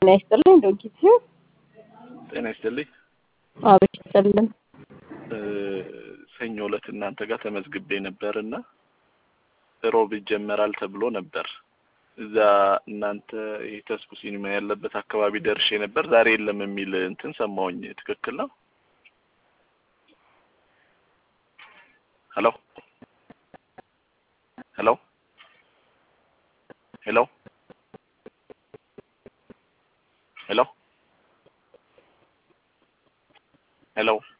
ጤና ይስጥልኝ ዶጊት ጤና ይስጥልኝ። አቤት ይስጥልን። ሰኞ ዕለት እናንተ ጋር ተመዝግቤ ነበር እና ሮብ ይጀመራል ተብሎ ነበር። እዛ እናንተ ይህ ተስፉ ሲኒማ ያለበት አካባቢ ደርሼ ነበር። ዛሬ የለም የሚል እንትን ሰማሁኝ። ትክክል ነው? ሄሎ ሄሎ ሄሎ ሄሎ ሄሎ